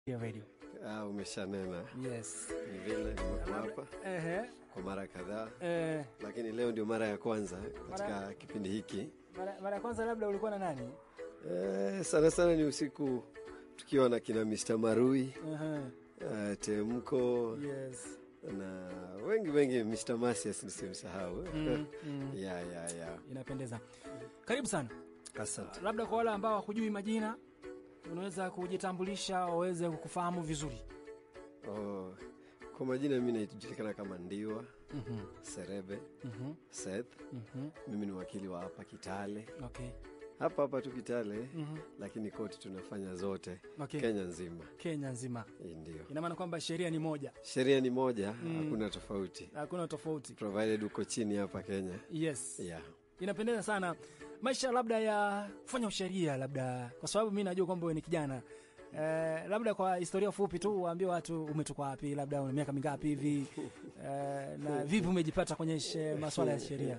ya radio. Ah, umeshanena Yes. ni vile nimekuwa hapa Ehe. kwa mara kadhaa, Eh, lakini leo ndio mara ya kwanza katika kipindi hiki. mara mara ya kwanza labda ulikuwa na nani? Eh, sana sana ni usiku tukiwa na kina Mr. Marui Ehe. eh, Temko Yes. na wengi wengi, Mr. Masias nisimsahau. Mm, mm. ya ya ya, Inapendeza. Karibu sana. asante. Labda kwa wale ambao hawakujui majina, unaweza kujitambulisha waweze kukufahamu vizuri. Oh, kwa majina mimi najulikana kama Ndiwa Mhm. Serebe Mhm. Seth. Mhm. Mimi ni wakili wa hapa Kitale, Okay. hapa hapa tu Kitale, Mhm. lakini koti tunafanya zote Okay. Kenya nzima. Kenya nzima. Hii Ndio Ina maana kwamba sheria ni moja. sheria ni moja, hakuna tofauti, Hakuna tofauti. provided uko chini hapa Kenya. Yes. Yeah. Inapendeza sana maisha labda ya kufanya usheria, labda kwa sababu mi najua kwamba wewe ni kijana eh, labda kwa historia fupi tu waambie watu umetoka wapi, labda una miaka mingapi hivi eh, na vipi umejipata kwenye she- masuala ya sheria?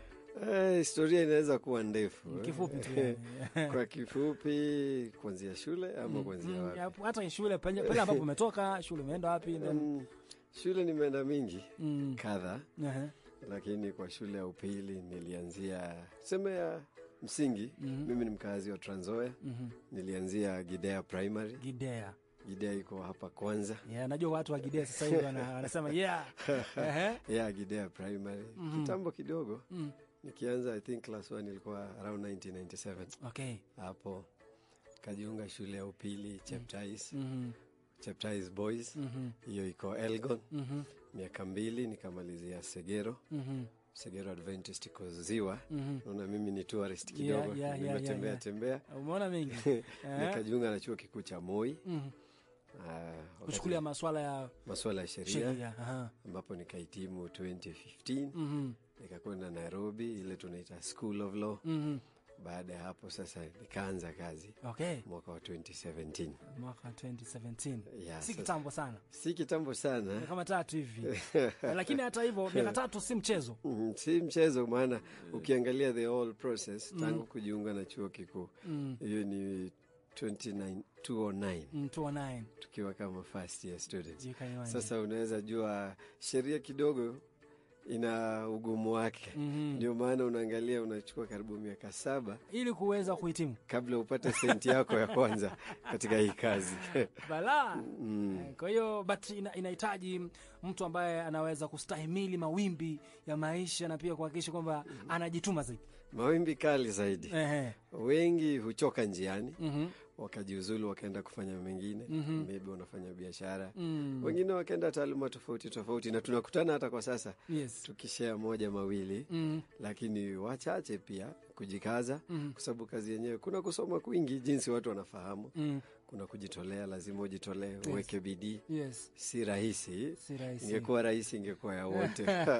Eh, historia inaweza kuwa ndefu eh. Kifupi tu yani. kwa kifupi, kuanzia shule ama kuanzia Mm, wapi? ya- hata shule pale pale ambapo umetoka, shule umeenda wapi? then- Mm, shule nimeenda mingi Mm, kadha, ehe, lakini kwa shule ya upili nilianzia seme ya msingi. Mimi ni mkazi wa Trans Nzoia, mhm. nilianzia Gidea Primary. Gidea. Gidea iko hapa kwanza, Yeah, najua watu wa Gidea sasa hivi wana- wanasema yeah. Ehe. yeah, Gidea Primary kitambo kidogo Mm, nikianza I think class 1 ilikuwa around 1997 okay. hapo kajiunga shule ya upili Cheptais, Mhm, Cheptais Boys, mhm, hiyo iko Elgon. mhm, Miaka mbili nikamalizia Segero, mhm, Segero Adventist iko Ziwa. mhm. Naona mimi ni tourist Yeah, kidogo, yeah, yeah, nimetembea yeah, tembea. Umeona mengi Nikajiunga na chuo kikuu cha Moi, Mhm. ah, wakati kuchukulia maswala ya masuala ya sheria, sheria. Aha. ambapo nikahitimu 2015 Mhm, nikakwenda Nairobi, ile tunaita School of Law. mhm. Baada ya hapo sasa nikaanza kazi Okay, mwaka wa 2017. mwaka 2017 Yeah, si sasa- kitambo sana, si kitambo sana Ni kama tatu hivi lakini hata hivyo miaka tatu si mchezo. Mm, si mchezo, maana ukiangalia the whole process tangu kujiunga na chuo kikuu Mm, hiyo ni 29 209 mm, 209 tukiwa kama first year student. Jika imani. Sasa unaweza jua sheria kidogo ina ugumu wake, Mhm. ndio maana unaangalia unachukua karibu miaka saba ili kuweza kuhitimu kabla upate senti yako ya kwanza katika hii kazi. balaa Mm. Eh, Kwa hiyo but ina- inahitaji mtu ambaye anaweza kustahimili mawimbi ya maisha na pia kuhakikisha kwamba anajituma zaidi. Mawimbi kali zaidi, Ehe. wengi huchoka njiani Mhm. wakajiuzulu wakaenda kufanya mengine maybe wanafanya biashara Mm. wengine wakaenda taaluma tofauti tofauti, na tunakutana hata kwa sasa Yes. tukishea moja mawili Mm. lakini wachache pia kujikaza Mhm. kwa sababu kazi yenyewe kuna kusoma kwingi, jinsi watu wanafahamu, Mm. kuna kujitolea, lazima ujitolee, uweke bidii. Yes. Si rahisi, Si rahisi. ingekuwa rahisi ingekuwa ya wote.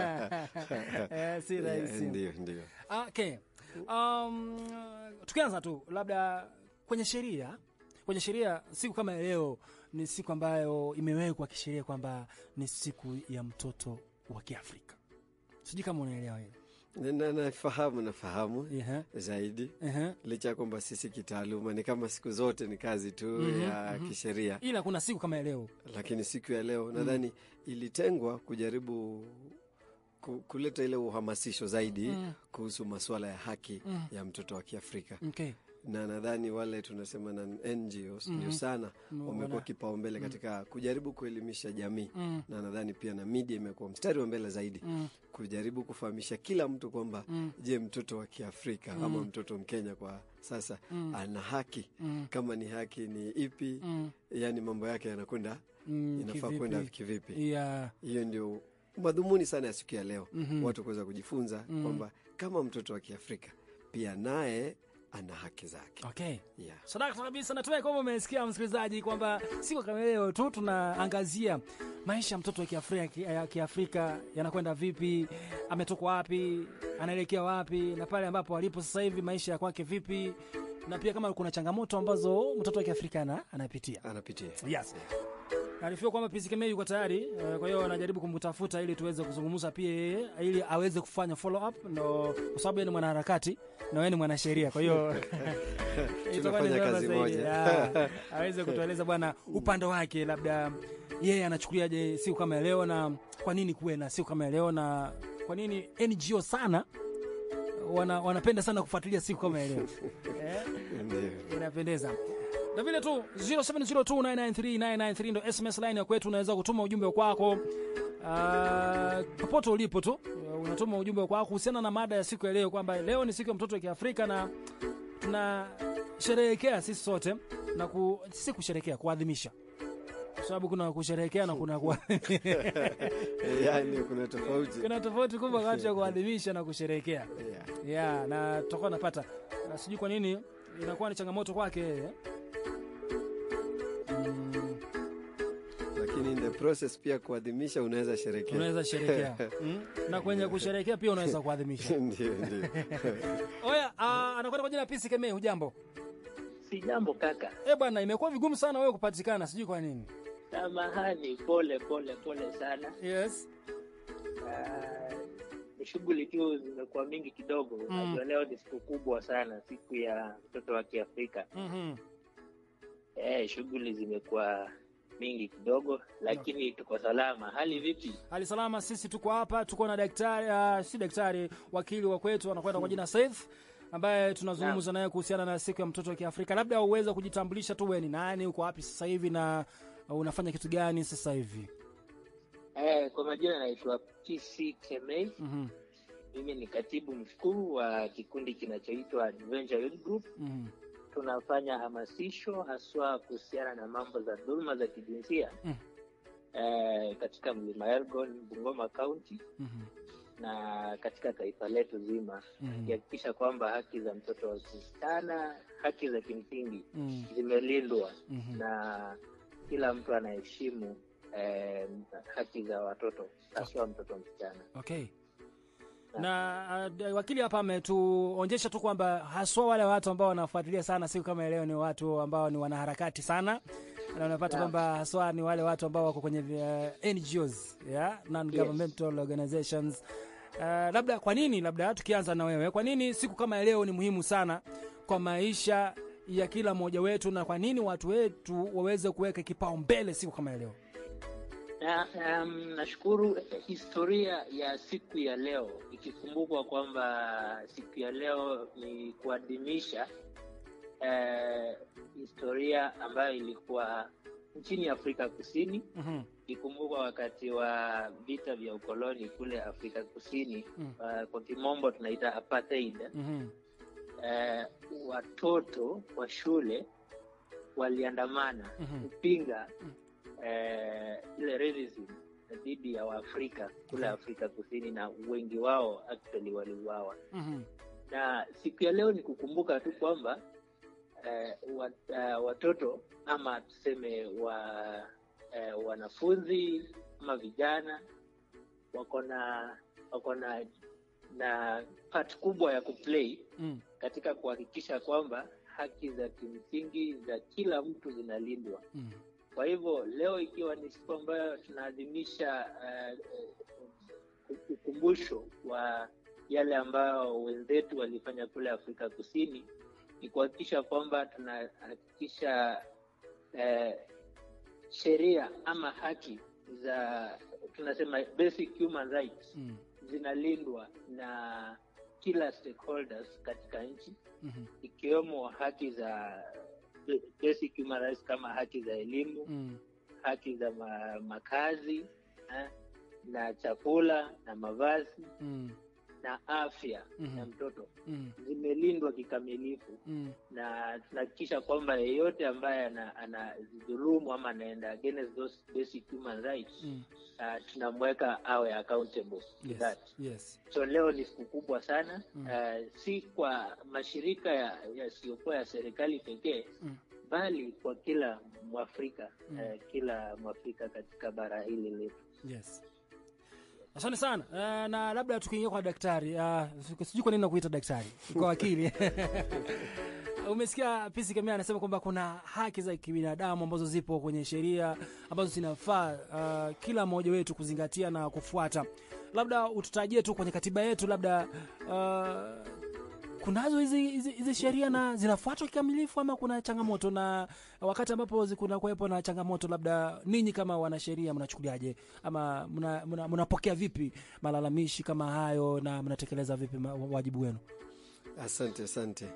Eh, si Yeah, rahisi. Ndio, ndio. Okay. Um, tukianza tu labda kwenye sheria kwenye sheria siku kama ya leo ni siku ambayo imewekwa kisheria kwamba ni siku ya mtoto wa Kiafrika. Sijui kama unaelewa hilo. Na- na- Nafahamu, nafahamu Ehe, zaidi ehe. licha ya kwamba sisi kitaaluma ni kama siku zote ni kazi tu ya kisheria, Ila kuna siku kama ya leo. lakini siku ya leo nadhani ilitengwa kujaribu ku- kuleta ile uhamasisho zaidi kuhusu masuala ya haki ya mtoto wa Kiafrika, Okay. na nadhani wale tunasema na NGOs ndio sana wamekuwa kipaumbele katika kujaribu kuelimisha jamii, na nadhani pia na media imekuwa mstari wa mbele zaidi kujaribu kufahamisha kila mtu kwamba je, mtoto wa Kiafrika ama mtoto Mkenya kwa sasa ana haki? Kama ni haki ni ipi? Yani mambo yake yanakwenda Mm, inafaa kivipi? kwenda kivipi? Yeah. Hiyo ndio madhumuni sana ya siku ya leo, watu kuweza kujifunza kwamba kama mtoto wa Kiafrika pia naye ana haki zake. Okay. Yeah. Sadaka kabisa. Natumai kwamba umesikia msikilizaji, kwamba siku kama leo tu tunaangazia maisha ya mtoto wa Kiafrika, ya Kiafrika yanakwenda vipi, ametoka wapi, anaelekea wapi, na pale ambapo alipo sasa hivi maisha ya kwake vipi, na pia kama kuna changamoto ambazo mtoto wa Kiafrika ana, anapitia. Anapitia Yes. Arifiwa kwamba PCKM yuko tayari, uh, kwa hiyo anajaribu kumtafuta ili tuweze kuzungumza pia yeye ili aweze kufanya follow up, ndo kwa sababu yeye ni mwanaharakati na wewe ni mwanasheria, kwa hiyo itakuwa ni Tunafanya vyema kazi zaidi, moja. ya, aweze kutueleza bwana upande wake, labda yeye anachukuliaje siku kama ya leo, na kwa nini kuwe na siku kama ya leo, na kwa nini NGO sana wana, wanapenda sana kufuatilia siku kama ya leo eh? Ndio. inapendeza na vile tu 0702993993 ndo sms line ya kwetu unaweza kutuma ujumbe kwako uh, popote ulipo tu uh, unatuma ujumbe kwako kuhusiana na mada ya siku ya leo kwamba leo ni siku ya mtoto wa kiafrika na tunasherehekea sisi sote na ku, si kusherehekea kuadhimisha kwa sababu kuna kusherehekea na kuna kuadhimisha. Yaani kuna tofauti. kuna tofauti kubwa kati ya kuadhimisha na kusherehekea Yeah. yeah, na tutakuwa napata na sijui kwa nini inakuwa ni changamoto kwake yeye mm, Lakini in the process pia kuadhimisha unaweza sherekea. unaweza sherekea mm? na kwenye kusherekea pia unaweza kuadhimisha Ndio, ndio. oya uh, anakwenda kwa jina pisi kemee hujambo Si jambo kaka, eh bwana imekuwa vigumu sana wewe kupatikana sijui kwa nini samahani, pole pole pole sana. yes Ah, Ni shughuli tu zimekuwa mingi kidogo. Mm. Najua leo ni siku kubwa sana, siku ya mtoto wa Kiafrika. mm-hmm. Eh, shughuli zimekuwa mingi kidogo, lakini tuko salama. Hali vipi? hali salama sisi tuko hapa tuko na daktari uh, si daktari wakili wa kwetu anakwenda kwa jina Saif ambaye tunazungumza naye kuhusiana na siku ya mtoto wa Kiafrika. Labda uweze kujitambulisha tu, wewe ni nani, uko wapi sasa hivi na uh, unafanya kitu gani sasa hivi? Eh, kwa majina naitwa PC Kemei. Mhm, Mimi ni katibu mkuu wa kikundi kinachoitwa Adventure Youth Group. mhm, tunafanya hamasisho haswa kuhusiana na mambo za dhuluma za kijinsia Mm. eh, katika mlima Elgon, Bungoma County mhm, na katika taifa letu zima, mhm, kuhakikisha kwamba haki za mtoto wa kisichana, haki za kimsingi mhm, zimelindwa mhm. na kila mtu anaheshimu eh, haki za watoto haswa mtoto msichana. Okay. Na uh, wakili hapa ametuonyesha tu kwamba haswa wale watu ambao wanafuatilia sana siku kama ya leo ni watu ambao ni wanaharakati sana, na unapata Yeah. kwamba haswa ni wale watu ambao wako kwenye uh, NGOs, yeah? non governmental organizations. Uh, labda kwa nini, labda tukianza na wewe, kwa nini siku kama ya leo ni muhimu sana kwa maisha ya kila mmoja wetu, na kwa nini watu wetu waweze kuweka kipaumbele siku kama ya leo? Na, um, nashukuru historia ya siku ya leo ikikumbukwa kwamba siku ya leo ni kuadhimisha eh, historia ambayo ilikuwa nchini Afrika Kusini, Mhm, ikikumbukwa wakati wa vita vya ukoloni kule Afrika Kusini. Mm. Uh, kwa kimombo tunaita apartheid. mhm, Eh, watoto wa shule waliandamana Mhm. kupinga eh, ile racism dhidi ya Waafrika kule Afrika Kusini, na wengi wao actually waliuawa. mhm, Na siku ya leo ni kukumbuka tu kwamba eh, wat, eh, watoto ama tuseme wa eh, wanafunzi ama vijana wako na wako na na part kubwa ya kuplay mm, katika kuhakikisha kwamba haki za kimsingi za kila mtu zinalindwa. mm. Kwa hivyo leo ikiwa ni siku ambayo tunaadhimisha uh, uh, ukumbusho wa yale ambayo wenzetu walifanya kule Afrika Kusini, ni kuhakikisha kwamba tunahakikisha uh, sheria ama haki za tunasema basic human rights Mm. zinalindwa na kila stakeholders katika nchi Mhm. ikiwemo haki za basic human rights kama haki za elimu, Mm. haki za ma, makazi eh, na chakula na mavazi Mm. na afya Mhm. ya mtoto Mm. zimelindwa kikamilifu, Mm. na tunahakikisha kwamba yeyote ambaye ana- anazidhulumu ama anaenda against those basic human rights Mm. uh, tunamweka awe accountable to Yes. that. Yes. So leo ni siku kubwa sana Mm. uh, si kwa mashirika ya- yasiyokuwa ya, serikali pekee Mm. bali kwa kila Mwafrika Mm. uh, kila Mwafrika katika bara hili letu. Yes. Asante sana. Uh, na labda tukiingia kwa daktari, uh, sijui kwa nini nakuita daktari, kwa wakili. umesikia Pisi Kemea anasema kwamba kuna haki za kibinadamu ambazo zipo kwenye sheria ambazo zinafaa uh, kila mmoja wetu kuzingatia na kufuata. Labda ututajie tu kwenye katiba yetu, labda uh, kunazo hizi hizi, hizi sheria na zinafuatwa kikamilifu ama kuna changamoto? Na wakati ambapo kuna kuwepo na changamoto, labda ninyi kama wanasheria mnachukuliaje ama mnapokea mna, mna vipi malalamishi kama hayo na mnatekeleza vipi wajibu wenu? Asante, asante.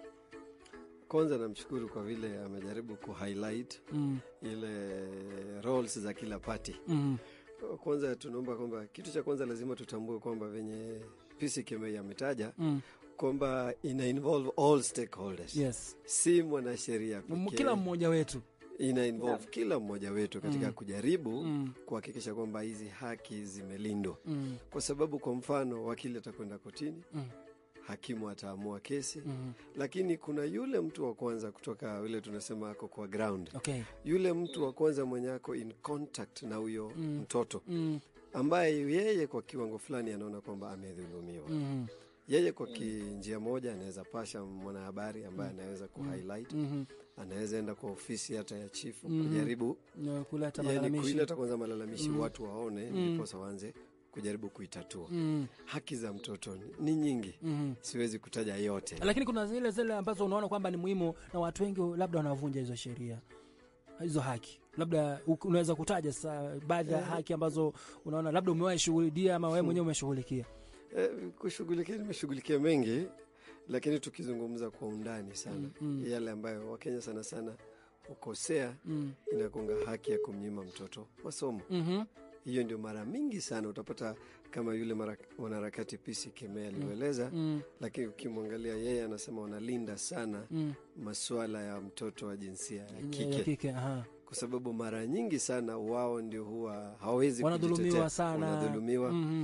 Kwanza namshukuru kwa vile amejaribu kuhighlight mm. ile roles za kila party mm. Kwanza tunaomba kwamba kitu cha kwanza lazima tutambue kwamba venye Pisi Kemei ametaja mm. kwamba ina involve all stakeholders. Yes. Si mwanasheria pekee, kila mmoja wetu ina involve kila mmoja wetu katika Mm. kujaribu mm. kuhakikisha kwamba hizi haki zimelindwa, Mm. kwa sababu kwa mfano wakili atakwenda kotini, Mm. hakimu ataamua kesi Mm. lakini kuna yule mtu wa kwanza kutoka yule tunasema ako kwa ground, Okay. yule mtu wa kwanza mwenye ako in contact na huyo Mm. mtoto Mm. ambaye yeye kwa kiwango fulani anaona kwamba amedhulumiwa. Mm. Yeye kwa kinjia moja anaweza pasha mwanahabari ambaye anaweza kuhighlight, Mm. anaweza enda kwa ofisi hata ya chifu Mhm. kujaribu Na kuleta yani malalamishi. kuileta kwanza malalamishi Mm. watu waone, Mm. ndiposa waanze kujaribu kuitatua. Mm. Haki za mtoto ni nyingi, Mm. siwezi kutaja yote. Lakini kuna zile zile ambazo unaona kwamba ni muhimu na watu wengi labda wanavunja hizo sheria hizo haki, labda u- unaweza kutaja sasa baadhi ya Eh. haki ambazo unaona labda umewahi shughulikia ama wewe mwenyewe umeshughulikia. Eh, kushughulikia nimeshughulikia mengi, lakini tukizungumza kwa undani sana Mm, mm. yale ambayo Wakenya sana sana hukosea, Mm. inakunga haki ya kumnyima mtoto masomo. Mhm. Hiyo ndio mara mingi sana utapata kama yule mara- mwanaharakati Pisi Kemea alivyoeleza, Mm. lakini ukimwangalia yeye anasema wanalinda sana Mm. masuala ya mtoto wa jinsia ya Ya kike, kike, aha. kwa sababu mara nyingi sana wao ndio huwa hawezi Wanadhulumiwa kujitetea. sana. wanadhulumiwa Mhm.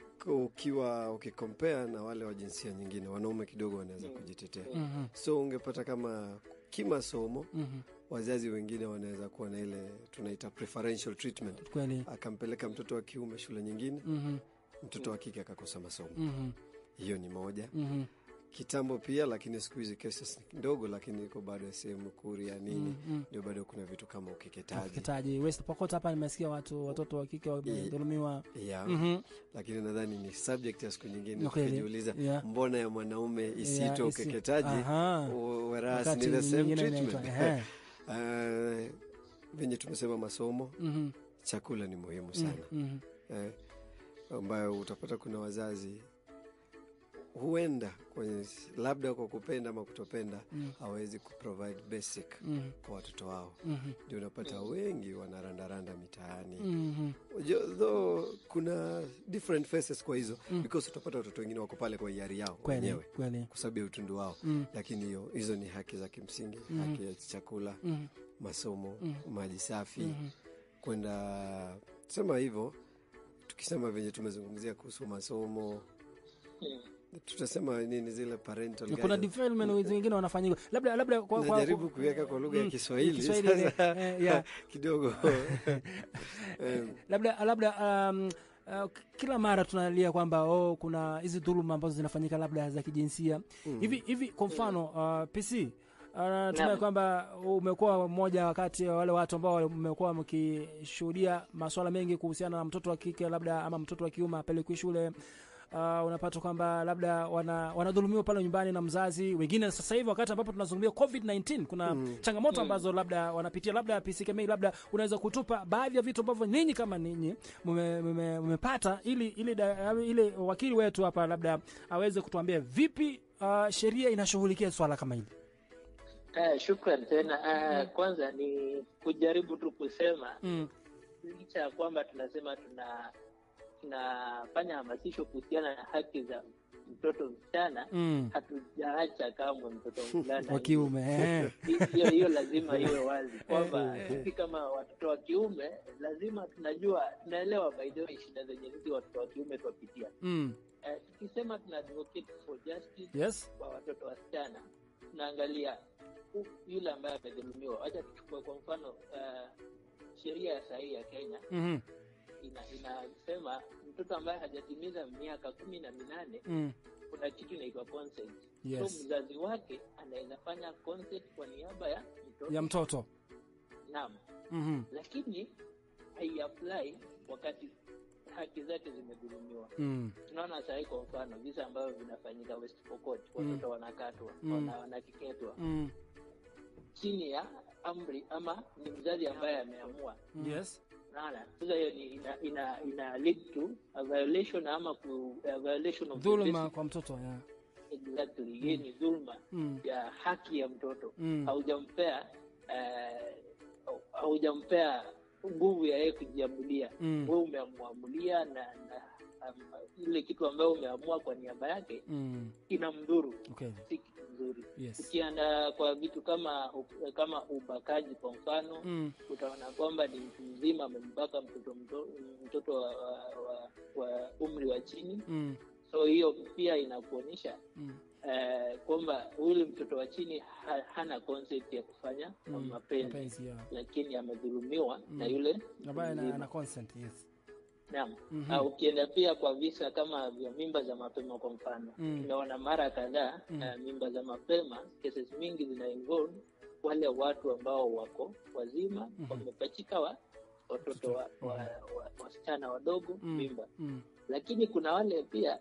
ukiwa ukikompea na wale wa jinsia nyingine, wanaume kidogo wanaweza kujitetea. Mhm. So ungepata kama kimasomo, Mhm. wazazi wengine wanaweza kuwa na ile tunaita preferential treatment, Kweli. akampeleka mtoto wa kiume shule nyingine, Mhm. mtoto wa kike akakosa masomo. Mhm. Hiyo ni moja. Mhm. Kitambo pia, lakini siku hizi cases ni kidogo, lakini iko bado ya sehemu kuria nini, Mhm. ndio bado kuna vitu kama ukeketaji Ukeketaji. West Pokot hapa nimesikia watu watoto wa kike wamedhulumiwa. yeah. Mhm. Lakini nadhani ni subject ya siku nyingine, Ni kweli. tukijiuliza Yeah. mbona ya mwanaume Yeah, isiitwe isi- ukeketaji Aha. whereas Wakati ni the same nyingine treatment. inaitwa, ehe. Uh, venye tumesema masomo, Mhm. chakula ni muhimu sana Mhm. eh, ambayo utapata kuna wazazi huenda kwenye labda kwa kupenda ama kutopenda Mm. hawezi kuprovide basic Mhm. kwa watoto wao, Mhm. ndio unapata wengi wanarandaranda mitaani Mhm. Jo- though kuna different faces kwa hizo Mm. because utapata watoto wengine wako pale kwa hiari yao Kweli, wenyewe kweli. kwa sababu ya utundu wao Mm. lakini hiyo hizo ni haki za kimsingi Mhm. haki ya chakula Mhm. masomo Mhm. maji safi Mhm. kwenda sema hivyo tukisema venye tumezungumzia kuhusu masomo Mm. tutasema nini zile parental kuna guidance. development wengine wanafanyika labda labda kwa, kwa, najaribu kuiweka kwa lugha ya Mm, Kiswahili Kiswahili, sasa eh, yeah. kidogo Eh, labda labda um, uh, kila mara tunalia kwamba oh, kuna hizi dhuluma ambazo zinafanyika labda za kijinsia mm. hivi hivi kwa mfano uh, PC uh, tumai Naam. kwamba umekuwa mmoja wakati wa wale watu ambao mmekuwa mkishuhudia masuala mengi kuhusiana na mtoto wa kike labda ama mtoto wa kiume apelekwi shule Uh, unapata kwamba labda wana, wanadhulumiwa pale nyumbani na mzazi wengine. Sasa hivi wakati ambapo tunazungumzia COVID-19 kuna Mm. changamoto ambazo labda wanapitia, labda PCKMA, labda unaweza kutupa baadhi ya vitu ambavyo ninyi kama ninyi mume- mume- mmepata, ili ili da- ili wakili wetu hapa labda aweze kutuambia vipi uh, sheria inashughulikia swala kama hili. Eh, shukran tena. Eh, kwanza ni kujaribu tu kusema Mm. licha ya kwamba tunasema tuna tunafanya hamasisho kuhusiana na haki za mtoto msichana, Mm. hatujaacha kamwe mtoto mvulana wa kiume eh. hiyo hiyo lazima iwe wazi kwamba Eh, sisi kama watoto wa kiume lazima tunajua tunaelewa by the way shida zenye sisi watoto wa kiume twapitia Mm. eh, tukisema tuna advocate for justice Yes. kwa watoto wasichana tunaangalia hu- yule ambaye amedhulumiwa wacha tuchukue kwa mfano uh, sheria ya sahii ya kenya Mhm. ina- inasema mtoto ambaye hajatimiza miaka kumi na minane Mm. kuna kitu inaitwa consent. Yes. So mzazi wake anaweza fanya consent kwa niaba ya mtoto. ya mtoto Naam. Mhm. Lakini haiapply wakati haki zake zimedhulumiwa. Mm. Tunaona sahii kwa mfano visa ambavyo vinafanyika West Pokot, watoto wanakatwa, Mm. wana- wanakeketwa Mm. chini ya amri ama ni mzazi ambaye ameamua. yes Naona sasa hiyo ni ina, ina, ina lead to a violation ama ku, a violation of the dhuluma basic- kwa mtoto yeah. exactly. Hii ni dhulma Mm. ya haki ya mtoto Mm. haujampea eh, haujampea nguvu ya yeye kujiamulia Mm. wewe umeamuamulia na, na um, ile kitu ambayo umeamua kwa niaba yake Mm. ina mdhuru okay si kitu nzuri yes ukienda kwa vitu kama kama ubakaji kwa mfano mm. utaona kwamba ni mtu mzima amembaka mtoto mto- mtoto wa, wa, wa, wa umri wa chini Mm. so hiyo pia inakuonyesha Mm. eh, kwamba yule mtoto wa chini ha, hana concept ya kufanya Mm. mapenzi mapenzi yeah. lakini amedhulumiwa Mm. na yule ambaye ana, mzima. ana consent yes Naam. Mhm. Ah, ukienda pia kwa visa kama vya mimba za mapema kwa mfano Mm. tumeona mara kadhaa Mm. eh, mimba za mapema cases mingi zina involve wale watu ambao wako wazima Mhm. wamepachika wa watoto wa, wa, wa, wasichana wadogo Mm. mimba mm. lakini kuna wale pia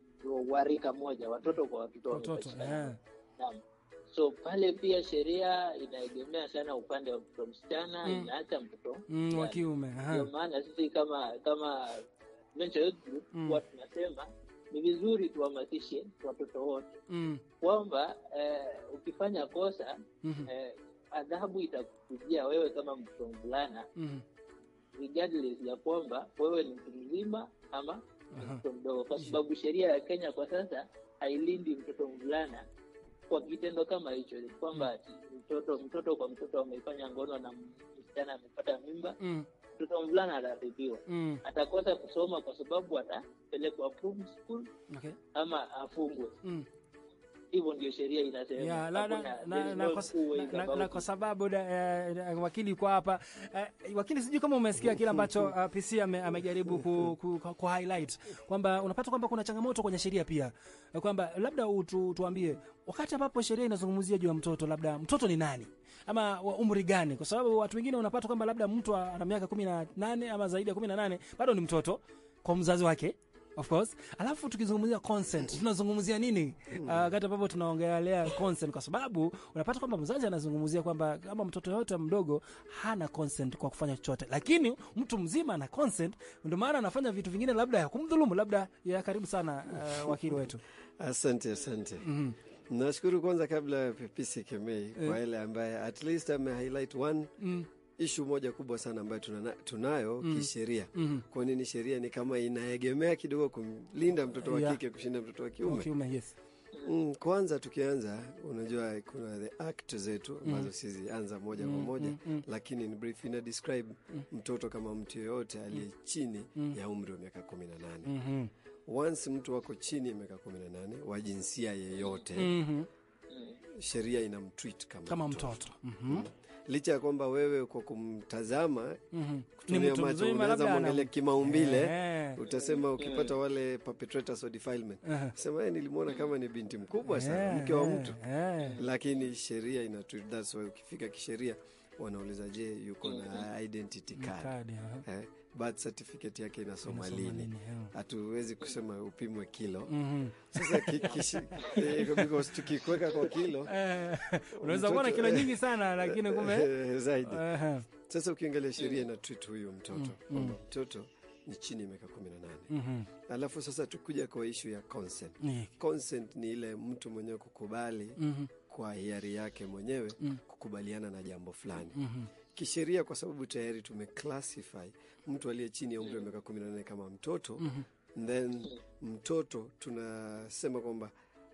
warika moja watoto kwa watoto watoto wamepachikana. yeah. Naam. So pale pia sheria inaegemea sana upande wa mtoto msichana, Mm. inaacha mtoto mm, wa yani. kiume Ndio aha. maana sisi kama kama Venture Youth Group Mm. huwa tunasema ni vizuri tuhamasishe watoto wote mm. kwamba eh, ukifanya kosa Mhm. eh, adhabu itakujia wewe kama mtoto mvulana Mhm. regardless ya kwamba wewe ni mtu mzima ama ni Aha. mtoto mdogo, kwa sababu sheria ya Kenya kwa sasa hailindi mtoto mvulana kwa kitendo kama hicho, kwamba ati mtoto mtoto kwa mtoto amefanya ngono na msichana amepata mimba, Mm. mtoto mvulana ataadhibiwa, Mm. atakosa kusoma kwa sababu atapelekwa approved school Okay. ama afungwe. Mm. Hivyo ndio sheria inasema. Ya, la, na, Hakuna- na, there is na, no kwa, two ways na, na, about na it. kwa sababu da, eh, da, wakili kwa hapa eh, wakili, sijui kama umesikia kile ambacho uh, PC ame, amejaribu ku, ku, ku, ku highlight kwamba unapata kwamba kuna changamoto kwenye sheria pia eh, kwamba labda utu, tuambie wakati ambapo sheria inazungumzia juu ya mtoto, labda mtoto ni nani ama wa umri gani? Kwa sababu watu wengine unapata kwamba labda mtu ana miaka kumi na nane ama zaidi ya kumi na nane bado ni mtoto kwa mzazi wake of course. Alafu tukizungumzia consent tunazungumzia nini uh, wakati ambapo tunaongelea consent, kwa sababu unapata kwamba mzazi anazungumzia kwamba kama mtoto yote mdogo hana consent kwa kufanya chochote, lakini mtu mzima ana consent, ndio maana anafanya vitu vingine labda ya kumdhulumu, labda ya karibu sana. Uh, wakili wetu Asante, asante. Mhm. Nashukuru kwanza, kabla ya Pepisi Kemei kwa ile ambaye at least ame highlight one mm, ishu moja kubwa sana ambayo tunana, tunayo Mm. kisheria. mhm. Kwa nini sheria ni kama inaegemea kidogo kumlinda mtoto wa Yeah. kike kushinda mtoto wa Wa kiume? kiume, yes. Mm, kwanza tukianza, unajua kuna the act zetu ambazo sizianza moja kwa Mm, moja mm, mm. lakini in brief ina describe mtoto kama mtu yeyote aliye chini Mm. ya umri wa miaka kumi na nane. Mhm. Once mtu wako chini ya miaka kumi na nane wa jinsia yeyote Mhm. sheria inamtreat kama, kama mtoto. mtoto Mhm. licha ya kwamba wewe kwa kumtazama Mhm. Ni kutumia mtu macho mzima, unaweza labda ana- mwangalia kimaumbile Eh. utasema ukipata wale perpetrators of defilement Aha. sema "Eh, nilimwona kama ni binti mkubwa sana Eh, mke wa eh, mtu eh. lakini sheria ina treat that's why ukifika kisheria wanauliza je yuko na identity card Kadi, aha. eh, birth certificate yake inasoma Inasoma lini nini, eh. hatuwezi kusema upimwe kilo Mhm. sasa ki, kishi, eh, because tukikweka kwa kilo Eh, unaweza Mtoto- kuwa na kilo nyingi sana lakini kumbe eh, zaidi Aha. sasa ukiangalia sheria ina treat huyu mtoto kwamba mtoto ni chini ya miaka kumi na nane Mhm. alafu sasa tukuja kwa ishu ya consent Ni- consent ni ile mtu mwenyewe kukubali Mhm. kwa hiari yake mwenyewe Mm. kukubaliana na jambo fulani Mhm. kisheria kwa sababu tayari tumeclassify mtu aliye chini ya umri wa miaka kumi na nane kama mtoto then mtoto tunasema kwamba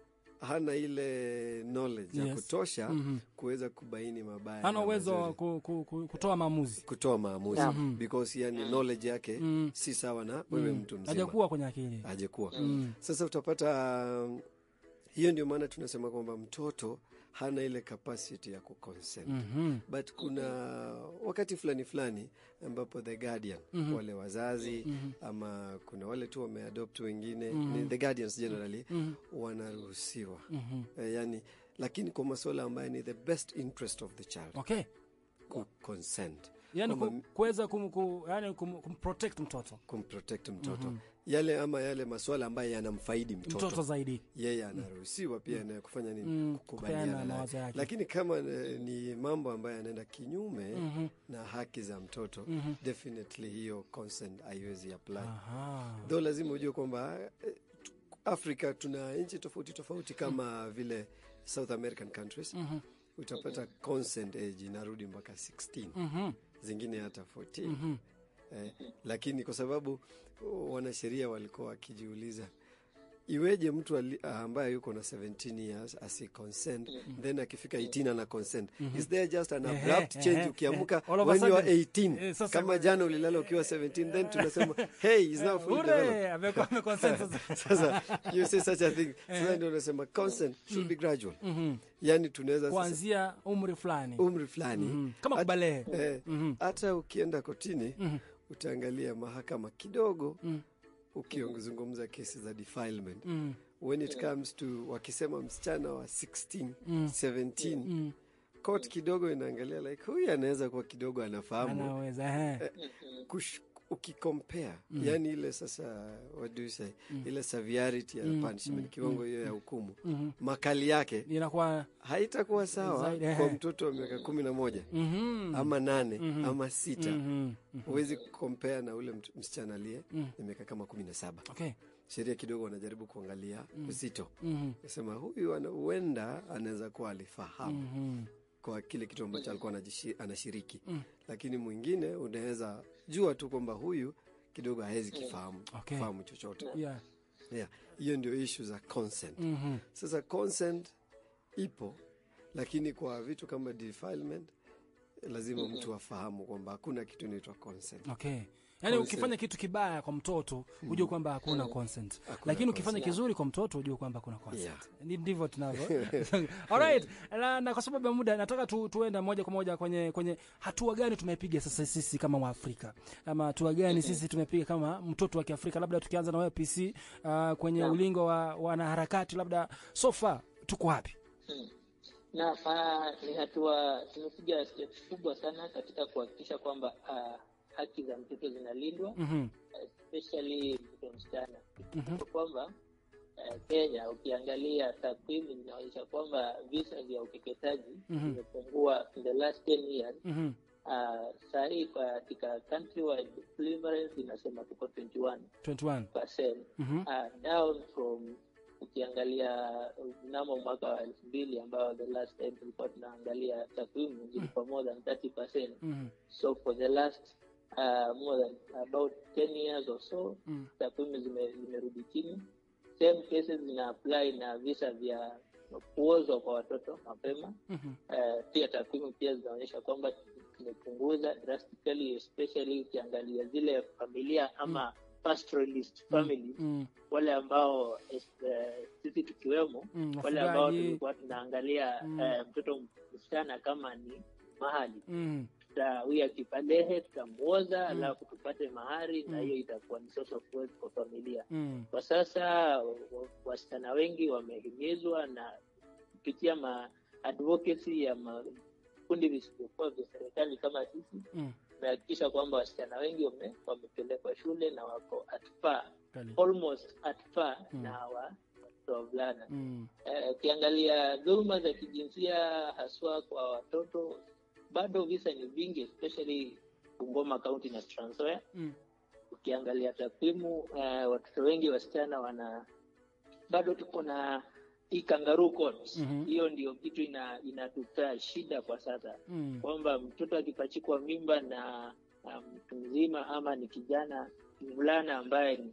hana ile knowledge ya Yes. kutosha Mhm. kuweza kubaini mabaya hana na uwezo wa mazuri. ku, ku, ku, kutoa maamuzi kutoa maamuzi Mhm. because yani knowledge yake Mm. si sawa na wewe mtu mzima hajakuwa kwenye akili hajakuwa Mm. sasa utapata um, hiyo ndio maana tunasema kwamba mtoto hana ile capacity ya kuconsent Mhm. but kuna wakati fulani fulani ambapo the guardian wale wazazi ama kuna wale tu wameadopt wengine ni the guardians generally wanaruhusiwa Eh, yani lakini kwa masuala ambayo ni the best interest of the child Okay. ku consent Yani Kwamba ku- kuweza kum, ku, yani kum, kumprotect mtoto kumprotect mtoto yale ama yale masuala ambayo yanamfaidi mtoto, mtoto zaidi. yeye anaruhusiwa pia na kufanya nini Mm, kukubaliana kupeana naye. mawazo yake. lakini kama eh, ni mambo ambayo yanaenda kinyume na haki za mtoto definitely hiyo consent haiwezi apply Aha. though lazima ujue kwamba eh, tu- afrika tuna nchi tofauti tofauti kama vile south american countries utapata consent age inarudi mpaka 16 Mhm. zingine hata 14 eh, lakini kwa sababu oh, wanasheria walikuwa wakijiuliza iweje mtu ali, ambaye yuko na 17 years asi consent then akifika 18 ana consent is there just an Ehe, abrupt change ehe, ukiamka ehe. All of a when you are sudden. 18 Eh, sasa- kama jana ulilala ukiwa 17 then tunasema hey is now fully developed Ure, amekuwa ameconsent sasa. sasa you say such a thing sasa ndio unasema consent should be gradual yani tunaweza sasa kuanzia umri fulani umri fulani Mhm. kama Hat- kubalehe eh, hata ukienda kotini utaangalia mahakama kidogo ukizungumza kesi za defilement Mm. when it comes to wakisema msichana wa 16 17 court kidogo inaangalia like huyu anaweza kuwa kidogo anafahamu anaweza ehe. kush, ukicompare yani ile sasa what do you say ile severity ya punishment kiwango hiyo ya hukumu makali yake inakuwa haitakuwa sawa Zaidi, ehe. kwa mtoto wa miaka kumi na moja Mhm. ama nane ama sita Mhm. huwezi kukompea na ule mt- msichana aliye na miaka kama kumi na saba Okay. sheria kidogo wanajaribu kuangalia uzito Mhm. nasema huyu ana- huenda anaweza kuwa alifahamu Mhm. kwa kile kitu ambacho alikuwa anajishi- anashiriki lakini mwingine unaweza jua tu kwamba huyu kidogo hawezi kifahamu Okay. fahamu chochote Yeah. yeah. hiyo ndio ishu za consent Mhm. sasa consent ipo lakini kwa vitu kama defilement lazima mtu afahamu kwamba hakuna kitu inaitwa consent Okay. Yaani Consent. ukifanya kitu kibaya kwa mtoto ujue kwamba hakuna consent, lakini ukifanya kizuri kwa mtoto ujue kwamba kuna consent. Yeah. Ni- Ndivyo tunavyo. Alright. Na, na kwa sababu ya muda nataka tu, tuenda moja kwa moja kwenye kwenye hatua gani tumepiga sasa sisi kama Waafrika, ama hatua gani sisi tumepiga kama mtoto wa Kiafrika, labda tukianza na wewe PC uh, kwenye ulingo wa wanaharakati, labda so far tuko wapi? na uh, ni hatua tumepiga steps kubwa sana katika kuhakikisha kwamba uh, haki za mtoto zinalindwa Mhm. especially mtoto msichana mm kwamba uh, Kenya ukiangalia takwimu zinaonyesha kwamba visa vya ukeketaji vimepungua in the last 10 years Mhm. uh, saa hii katika countrywide prevalence inasema tuko 21 21. percent Mhm. uh, down from ukiangalia mnamo mwaka wa elfu mbili ambao the last time tulikuwa tunaangalia takwimu zilikuwa more than 30 percent Mhm. so for the last uh, more than about 10 years or so Mm. takwimu zime- zimerudi chini same cases zina apply na visa vya kuozwa kwa watoto mapema Mhm. uh, pia takwimu pia zinaonyesha kwamba tumepunguza drastically especially ukiangalia zile familia ama pastoralist families Mm. wale ambao es- eh, sisi tukiwemo Mm, wale ambao wafugaji. tulikuwa tunaangalia Mm. eh, mtoto msichana kama ni mahali Mm. tuta huyu akipalehe tutamuoza alafu tupate mahari na hiyo itakuwa ni source of wealth kwa familia Mm. kwa sasa wa- wasichana wengi wamehimizwa na kupitia ma advocacy ya makundi visivyokuwa vya serikali kama sisi Mm. tumehakikisha kwamba wasichana wengi wame, wamepelekwa shule na wako at par, Kali. almost at par na hawa watoto wavulana Mm. Eh, ukiangalia dhuluma za kijinsia haswa kwa watoto bado visa ni vingi especially Bungoma County na Trans Nzoia Mm. ukiangalia takwimu eh, watoto wengi wasichana wana bado tuko na hii kangaroo court Mhm. hiyo ndio kitu ina inatupea shida kwa sasa Mm. kwamba mtoto akipachikwa mimba na na mtu mzima ama ni kijana mvulana ambaye ni-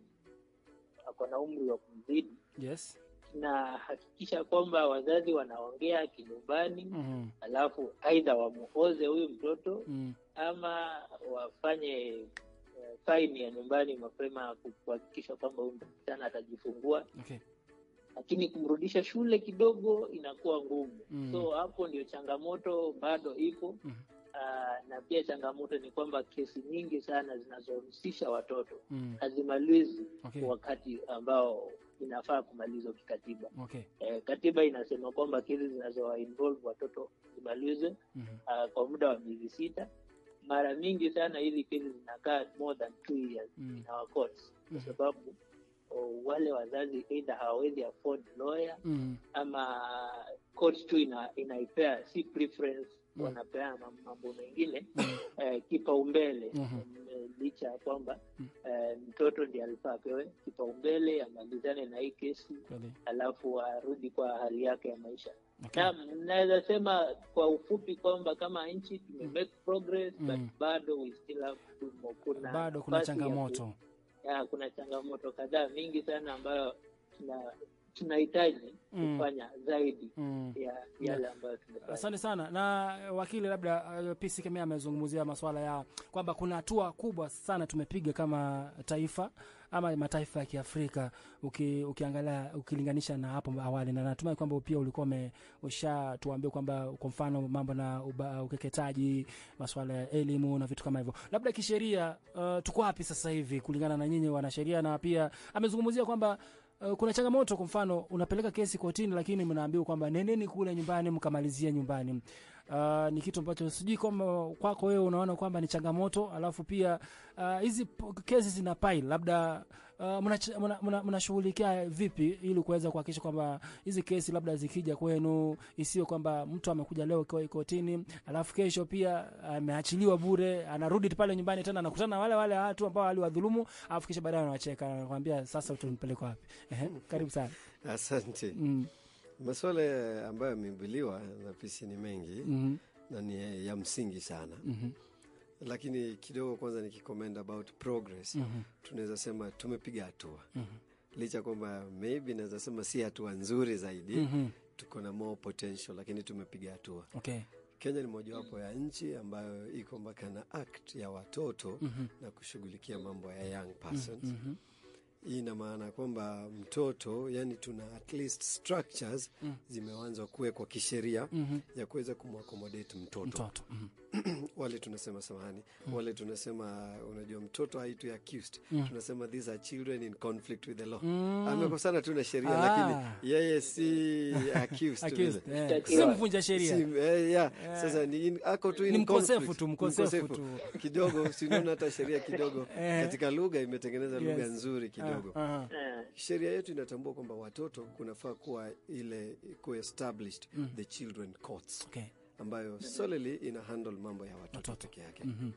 ako na umri wa kumzidi Yes. na hakikisha kwamba wazazi wanaongea kinyumbani Mhm. alafu aidha wamuoze huyu mtoto Mm. ama wafanye eh, faini ya nyumbani mapema ku- kuhakikisha kwamba huyu msichana atajifungua Okay. lakini kumrudisha shule kidogo inakuwa ngumu Mm. so hapo ndio changamoto bado ipo Mhm. Ah, na pia changamoto ni kwamba kesi nyingi sana zinazohusisha watoto Mm. hazimalizwi Okay. kwa wakati ambao inafaa kumalizwa kikatiba. Okay. Eh, katiba inasema kwamba kesi zinazowainvolve watoto zimalizwe Mhm. uh, kwa muda wa miezi sita. Mara mingi sana hizi kesi zinakaa more than two years Mm. in our courts kwa Mhm. sababu oh, wale wazazi either hawawezi afford lawyer Mm. ama court tu ina, inaipea si preference Mm. wanapea mam- mambo mengine eh, kipaumbele Mhm. Eh, licha ya kwamba Mm. eh, mtoto ndiye alifaa apewe kipaumbele amalizane na hii kesi Kweli. alafu arudi kwa hali yake ya maisha Okay. Naam, naweza sema kwa ufupi kwamba kama nchi tume make progress Mm. but bado we still have to more. kuna Bado kuna nafasi ya ku- changamoto. ya, kuna changamoto kadhaa mingi sana ambayo tuna tunahitaji Mm. kufanya zaidi Mm. ya yale ambayo tumefanya. Asante sana na eh, wakili, labda uh, PC Kemea amezungumzia masuala ya kwamba kuna hatua kubwa sana tumepiga kama taifa ama mataifa ya Kiafrika uki, ukiangalia ukilinganisha na hapo awali, na natumai kwamba pia ulikuwa ume- ushatuambia kwamba kwa mfano mambo na uba, ukeketaji, masuala ya elimu na vitu kama hivyo. Labda kisheria, uh, tuko wapi sasa hivi kulingana na nyinyi wanasheria? Na pia amezungumzia kwamba Uh, kuna changamoto kwa mfano unapeleka kesi kotini lakini mnaambiwa kwamba nendeni kule nyumbani mkamalizia nyumbani. Uh, ni kitu ambacho sijui kwamba kwako wewe unaona kwamba ni changamoto, alafu pia uh, hizi p- kesi zina pile labda uh, mnashughulikia mna, mna, mnashughulikia vipi ili kuweza kuhakikisha kwamba hizi kesi labda zikija kwenu isiyo kwamba mtu amekuja leo kwa kotini alafu kesho pia ameachiliwa bure anarudi pale nyumbani tena anakutana na wale wale watu ambao waliwadhulumu alafu kisha baadaye anawacheka anakuambia sasa utanipeleka wapi Ehe, karibu sana Asante. mm. Masuala ambayo yameibuliwa na pisi ni mengi mm na ni ya msingi sana, -hmm. lakini kidogo kwanza nikicommend about progress mm tunaweza sema tumepiga hatua -hmm. licha kwamba maybe naweza sema si hatua nzuri zaidi mm -hmm. tuko na more potential, lakini tumepiga hatua. okay. Kenya ni mojawapo ya nchi ambayo iko mpaka na act ya watoto mm -hmm. na kushughulikia mambo ya young persons. mm -hmm. Hii ina maana kwamba mtoto, yani tuna at least structures Mm. zimeanza kuwekwa kisheria mm -hmm. ya kuweza kumwakomodate mtoto mtoto mm wale tunasema samahani, wale tunasema unajua, mtoto haitwi accused, Mm. tunasema these are children in conflict with the law. Mm. Amekosana tu na sheria, Ah. lakini yeye si accused Accused, vile. eh. Shtakiwa. si mvunja sheria Si, eh, yeah. Sasa ni in- ako tu in Ni mkosefu conflict. tu, mkosefu Mkosefu. tu. kidogo, sinaona hata sheria kidogo Eh. katika lugha imetengeneza lugha Yes. nzuri kidogo. Ah, aha. Eh, Sheria yetu inatambua kwamba watoto kunafaa kuwa ile kuwa established the children courts Okay. ambayo solely ina handle mambo ya watoto Watoto. peke yake. Mhm.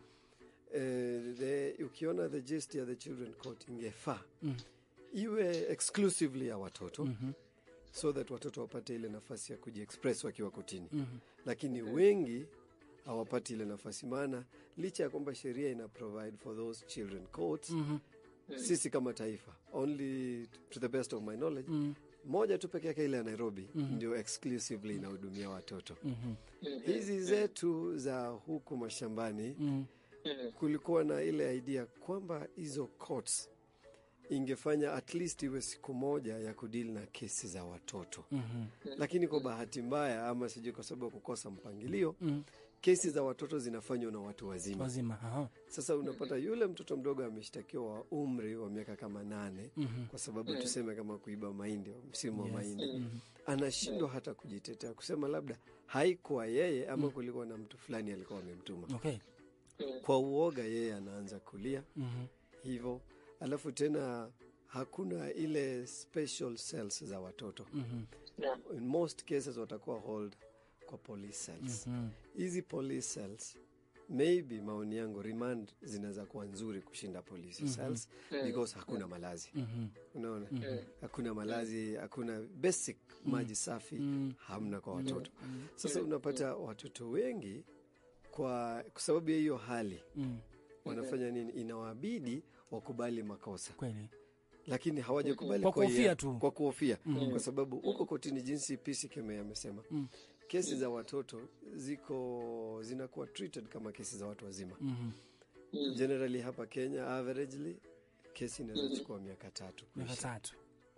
Eh, the, ukiona the gist ya the children court ingefaa Mm. iwe exclusively ya watoto Mhm. so that watoto wapate ile nafasi ya kujiexpress wakiwa kotini Mhm. lakini wengi hawapati ile nafasi, maana licha ya kwamba sheria ina provide for those children courts Mhm. sisi kama taifa only to the best of my knowledge Mhm. moja tu peke yake ile ya Nairobi ndio exclusively inahudumia watoto. Mhm. Hizi zetu za huku mashambani Mhm. mm, kulikuwa na ile idea kwamba hizo courts ingefanya at least iwe siku moja ya kudili na kesi za watoto Mhm. lakini kwa bahati mbaya ama sijui kwa sababu ya kukosa mpangilio Mhm. kesi za watoto zinafanywa na watu wazima wazima aha. sasa unapata yule mtoto mdogo ameshtakiwa wa umri wa miaka kama nane Mhm. kwa sababu tuseme kama kuiba mahindi msimu wa mahindi anashindwa hata kujitetea kusema labda haikuwa yeye ama kulikuwa na mtu fulani alikuwa amemtuma okay. kwa uoga yeye anaanza kulia Mhm. hivyo alafu tena hakuna ile special cells za watoto Mhm. naam, in most cases watakuwa hold kwa police cells Mhm. hizi police cells maybe maoni yangu remand zinaweza kuwa nzuri kushinda police cells because hakuna malazi Mhm. unaona hakuna malazi hakuna basic maji safi hamna kwa watoto sasa unapata watoto wengi kwa kwa sababu ya hiyo hali Mhm. wanafanya nini inawabidi wakubali makosa kweli lakini hawajakubali Kwa kuhofia hiari- tu. kwa kuhofia kwa sababu huko kotini jinsi PC Keme amesema kesi za watoto ziko zinakuwa treated kama kesi za watu wazima Mhm. generally hapa Kenya averagely kesi inaweza chukua miaka tatu miaka kuisha. tatu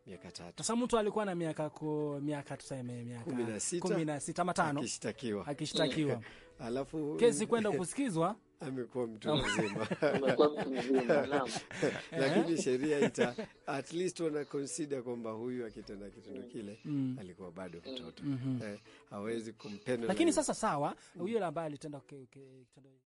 miaka tatu Sasa mtu alikuwa na miaka ku, miaka tuseme miaka Kumi na sita. kumi na sita ama tano akishtakiwa, akishtakiwa, alafu kesi kwenda kusikizwa amekuwa mtu mzima umekuwa mtu mzima naam lakini sheria ita at least wana consider kwamba huyu akitenda kitendo kile alikuwa bado mtoto eh, hawezi kumpenalize. lakini sasa sawa, yule ambaye alitenda ke- ke- kitendo